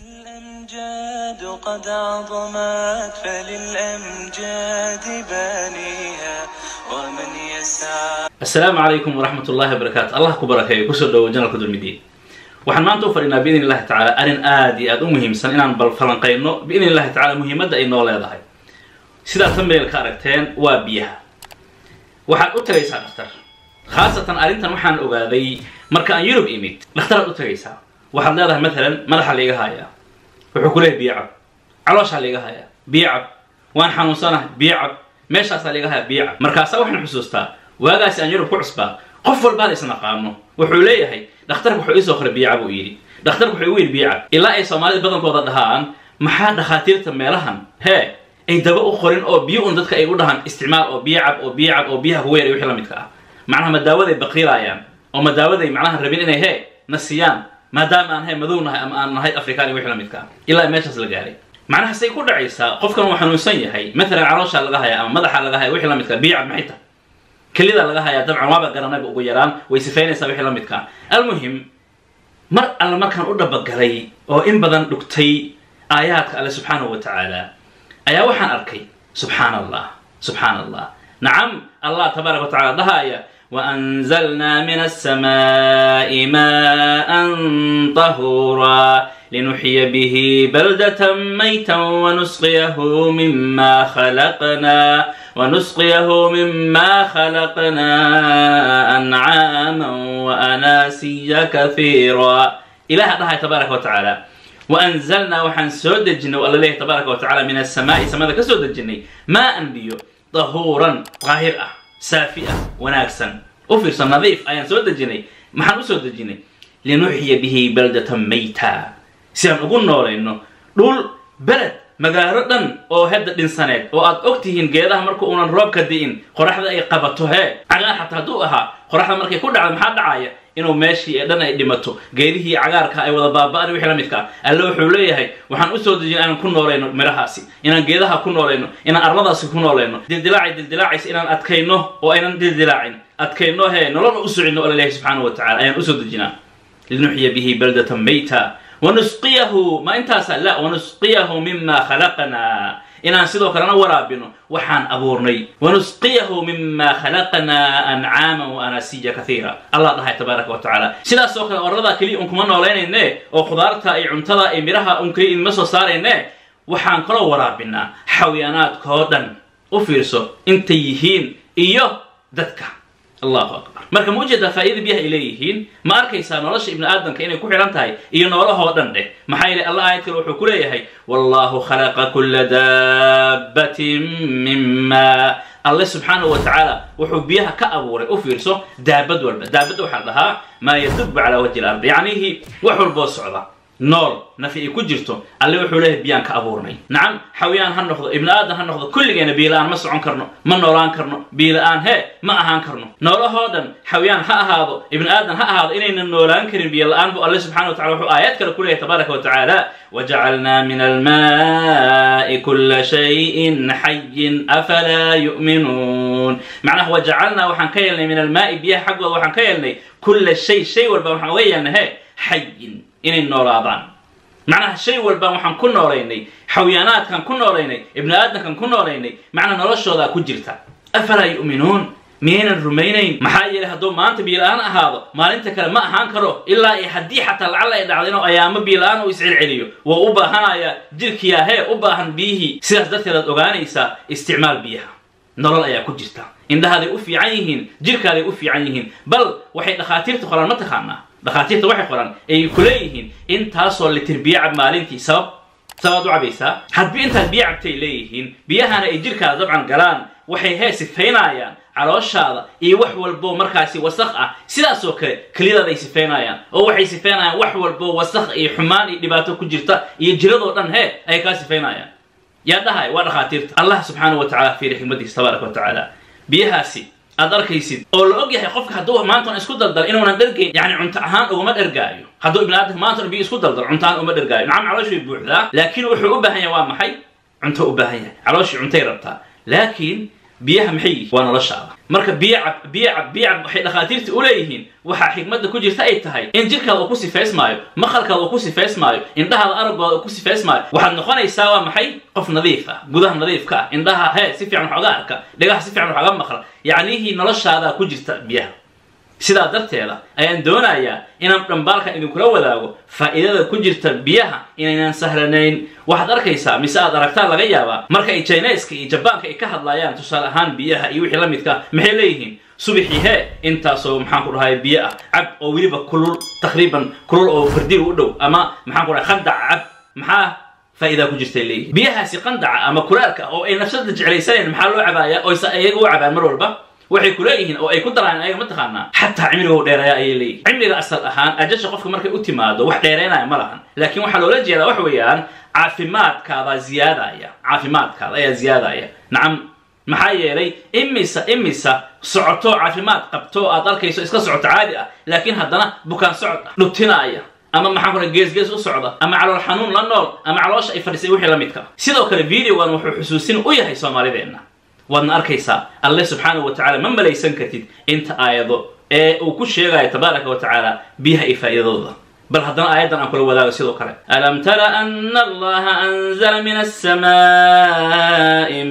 الأمجاد قد عظمت فللأمجاد بانيها ومن يسعى asalaamu calaykum waraxmat ullahi wabarakaatu allah ku barakeeyo kusoo dhawo janalka dulmidiin waxaan maanta u fadhinaa biidn illahi tacaala arrin aad iyo aad u muhiimsan inaan bal falanqayno biidn illahi tacala muhiimadda ay noo leedahay sidaad thumbnail ka aragteen waa biyaha waxaad u tagaysaa dhakhtar khaasatan arrintan waxaan ogaaday marka aan yurub imid dhakhtaraad u tagaysaa waxaad leedahay matalan madaxa laiga hayaa wuxuu ku leeyahy biyo cab calooshaa laiga hayaa biyo cab waan xanuunsanahay biyo cab meeshaasaa laiga hayaa biyo cab markaasaa waxaan xusuustaa waagaasi aan yurub ku cusbaa qof walbaan isnaqaano wuxuu leeyahay dhakhtarka wuxuu iisoo qoray biyo cab uu yidhi dhakhtarka wuxuu igu yidhi biyo cab ilaa ay soomaalida badankooda dhahaan maxaa dhakhaatiirta meelahan hee ay daba u qorin oo biyo un dadka ay u dhahaan isticmaal oo biyo cab oo biyo cab oo biyaha kugu yar iyo wixii la midka ah macnaha ma daawaday baqiilaayaan oo ma daawaday macnaha rabin inay hee na siiyaan maadaama aan he madow nahay ama aan nahay afrikaan iyo wixii la midka ah ilaa meeshaas la gaaray macnaha say ku dhacaysaa qofkan uu xanuunsan yahay matalan calooshaa laga haya ama madaxa laga haya wixii la midka biyo cab maxay tahay kelida laga hayaa dabcan waaba garanayba ugu yaraan way sifaynaysaa wixii la midka ah almuhim mar alle markaan u dhabagalay oo in badan dhugtay aayaadka alle subxaanahu wa tacaala ayaa waxaan arkay subxaan allah subxaan allah nacam allah tabaaraka wa tacala dhahaya وأنزلنا من السماء ماء طهورا لنحيي به بلدة ميتا ونسقيه مما خلقنا ونسقيه مما خلقنا أنعاما وأناسيا كثيرا إله الله تبارك وتعالى وأنزلنا وحن سود الجن والله تبارك وتعالى من السماء سماء كسود الجن ماء بيو طهورا طاهر saafi ah wanaagsan u fiirsan nadiif ayaan soo dejinay maxaan u soo dejinay linuxya bihi baldatan mayta si aan ugu noolayno dhul beled magaalo dhan oo hedda dhinsaneed oo aad og tihiin geedaha marka uunan roobka di'in qoraxda ay qabato hee cagaar xataa hadduu ahaa qoraxda markay ku dhacda maxaa dhacaya inuu meeshii ee dhan ay dhimato geedihii cagaarka ay wada baaba'an wixii la midka ah alle wuxuu leeyahay waxaan usoo dejin inaan ku noolayno midhahaasi inaan geedaha ku noolayno inaan arladaasi ku noolayno dildilaacay dildilaacaysa inaan adkayno oo aynan dildilaacin adkayno hee nololna u socinno alla ilahi subxaanahu wa tacala ayaan usoo dejinaa linuxya bihi baldatan mayta wanusqiyahu ma intaasa la wanusqiyahu mima khalaqnaa inaan sidoo kalena waraabino waxaan abuurnay wanusqiyahu mima khalaqnaa ancaaman wa anasiya kathiira allah dhahay tabaaraka wa tacaala sidaas oo kale oradaa keliya un kuma noolaynayne oo khudaarta iyo cuntada iyo midhaha un keliya idinma soo saarayne waxaan kaloo waraabinaa xawiyaanaadkoo dhan u fiirso intay yihiin iyo dadka allahu akbar marka ma ujeedaa faa'iida biyaha ay leeyihiin ma arkaysaa nolosha ibni aadamka inay ku xidhan tahay iyo noolahoo dhan dheh maxaa yeelay allah aayad kale wuxuu ku leeyahay wallahu khalaqa kulla daabbatin mima alle subxaanahu wa tacaala wuxuu biyaha ka abuuray u fiirso daabad walba daabadda waxaa dhahaa maa yadubu calaa wajhi lardi yacnihii wax walboo socda nool nafi ay ku jirto alle wuxuu leeyahay biyaan ka abuurnay nacam xawiyaan ha noqdo ibni aadan ha noqdo kulligeena biila-aan ma socon karno ma noolaan karno biila-aan hee ma ahaan karno noolahoo dhan xawiyaan ha ahaado ibni aadan ha ahaado inaynan noolaan karin biyo la-aan bu alle subxana wa tacala wuxuu aayad kale ku leeyahay tabaaraka wa tacaala wajacalnaa min almaai kula shayin xayin afalaa yu'minuun macnaha wajacalnaa waxaan ka yeelnay min almaai biyaha xaggooda waxaan ka yeelnay kula shay shay walba waxaan uga yeelnay he xayin inay noolaadaan macnaha shay walbaan waxaan ku noolaynay xawiyaanaadkan ku noolaynay ibni aadamkan ku noolaynay macnaha noloshoodaa ku jirta afalaa yu'minuun miyaynan rumaynayn maxaa yeelay hadduu maanta biila-aan ahaado maalinta kale ma ahaan karo ilaa iyo haddii xataa lacala ay dhacdo inuu ayaamo biila-aan uu iscelceliyo waa u baahanayaa jirkiyaa hee u baahan biyihii sidaas darteed aad ogaanaysaa isticmaal biyaha nolol ayaa ku jirta indhahaaday u fiican yihiin jirkaaday u fiican yihiin bal waxay dhakhaatiirta qoraan ma taqaanaa dhakhaatiirta waxay qoran ay ku leeyihiin intaasoo litir biyo cab maalintii sabab sabaad u cabaysaa hadbi intaad biyo cabtay leeyihiin biyahana ay jirkaada dabcan galaan waxay hee sifaynayaan calooshaada iyo wax walboo markaasi wasaq ah sidaasoo kale keliyadaada ay sifaynayaan oo waxay sifaynayaan wax walboo wasaq iyo xumaan iyo dhibaato ku jirta iyo jiradoo dhan hee ayay kaa sifaynayaan yaa dhahay waa dhakhaatiirta allah subxaanahu wa tacala fiiri xikmadiisa tabaaraka wa tacaala biyahaasi aad arkaysid oo la og yahay qofka hadduu maantan isku daldal inuunan dhergayn yani cunto ahaan ugama dhergaayo hadduu ibni aadamka maantan biyo isku daldal cunto ahaan uma dhergaayo nacam calooshii buuxdaa laakiin wuxuu u baahan yahay waa maxay cunto u baahan yahay calooshii cuntay rabtaa laakiin biyaha maxay yihiin waa noloshaada marka biyo cab biyo cab biyo cab waxay dhakhaatiirta u leeyihiin waxaa xikmadda ku jirta ay tahay in jirkaada uu ku sifaysmaayo maqalkaada uu ku sifaysmaayo indhahaada araggooda uu ku sifaysmaayo waxaad noqonaysaa waa maxay qof nadiif ah gudaha nadiifka ah indhaha hee si fiican wax oga arka dhagaha si fiican wax oga maqla yacnihii noloshaadaa ku jirta biyaha sidaa darteeda ayaan doonayaa inaan dhambaalkan idinkula wadaago faa'iidada ku jirta biyaha inaynan sahlanayn waxaad arkaysaa mise aad aragtaa laga yaabaa marka ay chineska iyo jabaanka ay ka hadlayaan tusaale ahaan biyaha iyo wixii la midka ah maxay leeyihiin subaxii hee intaasoo maxaan ku dhahay biyo ah cab oo weliba kulul taqriiban kulul oo fardiga u dhow ama maxaan ku dhahay qandac cab maxaa faa'iidaa ku jirtay leeyihin biyahaasi qandaca ama kulaalka oo ay nafsada jeclaysanayn maxaa loo cabaaya oyse iyaga u cabaan mar walba waxay ku leeyihiin oo ay ku daraan ayaga ma taqaanaa xataa cimriga dheereeya ayay leeyihin cimriga asal ahaan ajasha qofka markay u timaado wax dheereynaya ma lahan laakiin waxaa loola jeedaa wax weeyaan caafimaadkaadaa ziyaadaya caafimaadkaada ayaa ziyaadaya nacam maxaa yeelay imisa imisa socoto caafimaad qabto aad arkayso iska socoto caadi ah laakiin haddana bukaan socod ah dhubtinaaya ama maxaan kula geesgees u socda ama calool xanuun la nool ama caloosha ay fadhisay wixii la midka sidoo kale videogan wuxuu xusuusin u yahay soomaalideenna waadna arkaysaa alle subxaanahu wa tacala ma malaysan kartid inta aayado ee uu ku sheegayo tabaaraka wa tacaala biyaha iyo faa'iidadooda bal haddana aayaddan aan kula wadaago sidoo kale alam tara ana allaha anzala min alsamaa'i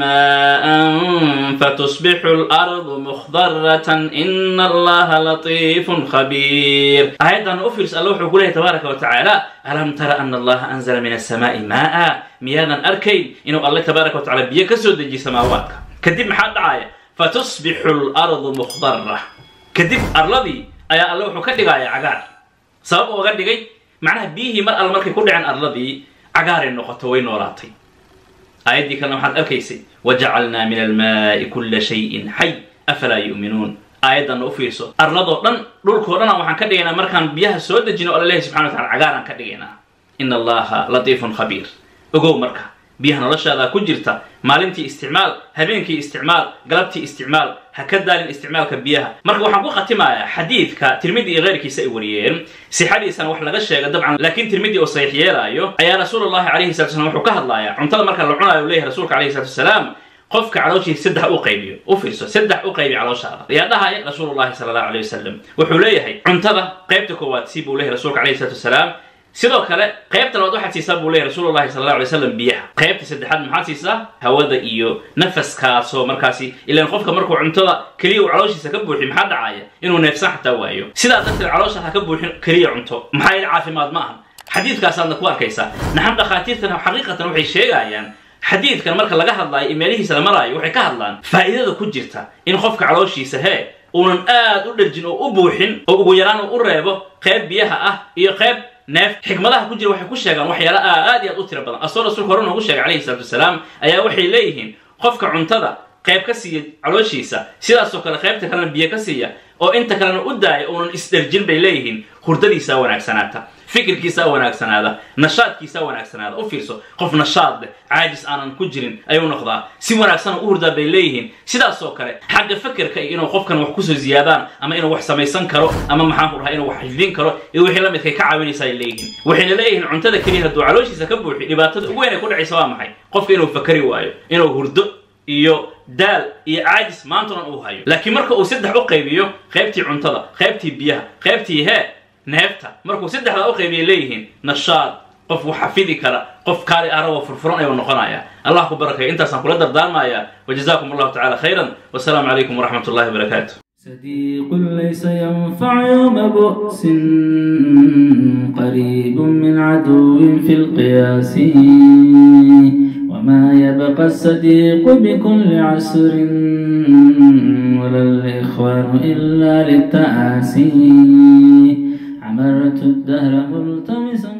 maa'an fatusbixu alardu mukhdaratan ina allaha latiifun khabiir aayaddan u fiirso alle wuxuu ku leeyahy tabaaraka wa tacaala alam tara ana allaha anzala min alsamaa'i maa'a miyaadan arkayn inuu alle tabaaraka wa tacala biyo ka soo dejiye samaawaadka kadib maxaa dhacaya fatusbixu lardu mukhdara kadib arladii ayaa alle wuxuu ka dhigaya cagaar sabab uga dhigay macnaha biyihii mar alle markay ku dhaceen arladii cagaaray noqoto way noolaatay aayaddii kalena waxaad arkaysay wajacalnaa min almaa'i kulla shayin xay afalaa yu'minuun aayaddanna u fiirso arladoo dhan dhulkoo dhana waxaan ka dhigaynaa markaan biyaha soo dejino alla lehi subxana wa tacala cagaaraan ka dhigaynaa ina allaha latiifun khabiir ogow marka biyaha noloshaadaa ku jirta maalintii isticmaal habeenkii isticmaal galabtii isticmaal ha ka daalin isticmaalka biyaha marka waxaan ku khatimayaa xadiidka tirmidi iyo keyrkiisa ay wariyeen sixadiisana wax laga sheega dabcan laakiin tirmidi oo saxiix yeelaayo ayaa rasuulullahi calayhi salatu wasalaam wuxuu ka hadlayaa cuntada marka la cunayo leeyahay rasuulka calayhi salatu wasalaam qofka calooshiisa saddex u qaybiyo u fiirso saddex u qaybi calooshaada ayaa dhahaya rasuulullahi sala allahu alayh wasalam wuxuu leeyahay cuntada qaybta koowaad si buu leeyahay rasuulka calayhi salatu wasalaam sidoo kale qaybta labaad waxaad siisaa buu leeyahy rasuulullahi sala alla alay slam biyaha qaybta saddexaad maxaad siisaa hawada iyo nafaskaasoo markaasi ilaan qofka markuu cuntada keliya uu calooshiisa ka buuxiy maxaa dhacaya inuu neefsan xataa waayo sidaa darteed caloosha ha ka buuxin keliya cunto maxaa yeele caafimaad ma aha xadiidkaasaadna ku arkaysaa naxam dhakhaatiirtan xaqiiqatan waxay sheegayaan xadiidkan marka laga hadlaayo iyo meelihiisa la maraayo waxay ka hadlaan faa'iidada ku jirta in qofka calooshiisa hee uunan aad u dherjin oo u buuxin oo ugu yaraan uu u reebo qayb biyaha ah iyo qayb neef xikmadaha ku jira waxay ku sheegaan waxyaala aad iyo aad u tiro badan asoo rasuulka hore noogu sheegay calayhi salatu wasalaam ayaa waxay leeyihiin qofka cuntada qayb ka siiya calooshiisa sidaasoo kale qaybta kalena biyo ka siiya oo inta kalena u daaya uunan isdherjin bay leeyihiin hurdadiisaa wanaagsanaata fikirkiisaa wanaagsanaada nashaadkiisaa wanaagsanaada u fiirso qof nashaad leh caajis aanan ku jirin ayuu noqdaa si wanaagsan u hurdaa bay leeyihiin sidaasoo kale xagga fakerka iyo inuu qofkan wax kusoo ziyaadaan ama inuu wax samaysan karo ama maxaan ku dhahay inuu wax xifdin karo iyo wixii la midkay ka caawinaysa ay leeyihiin waxayna leeyihiin cuntada keliya hadduu calooshiisa ka buuxi dhibaatada ugu weyn ay ku dhacaysa waa maxay qofka inuu fakari waayo inuu hurdo iyo daal iyo caajis maantanan uu hayo laakiin marka uu saddex u qaybiyo qaybtii cuntada qaybtii biyaha qaybtii hee neefta markuu saddexdaa u qaybiyay leeyihiin nashaad qof wax xafidi kara qof kaali aragoo furfuran ayuu noqonaya allah ku barakaya intaasaan kula dardaarmaya wajazakum allahu tacala khayran wasalaamu calaykum waraxmat ullahi wabarakaatu صديق ليس ينفع يوم بؤس قريب من عدو في القياس وما يبقى الصديق بكل عسر ولا الإخوان إلا للتآسي عمرت الدهر ملتمسا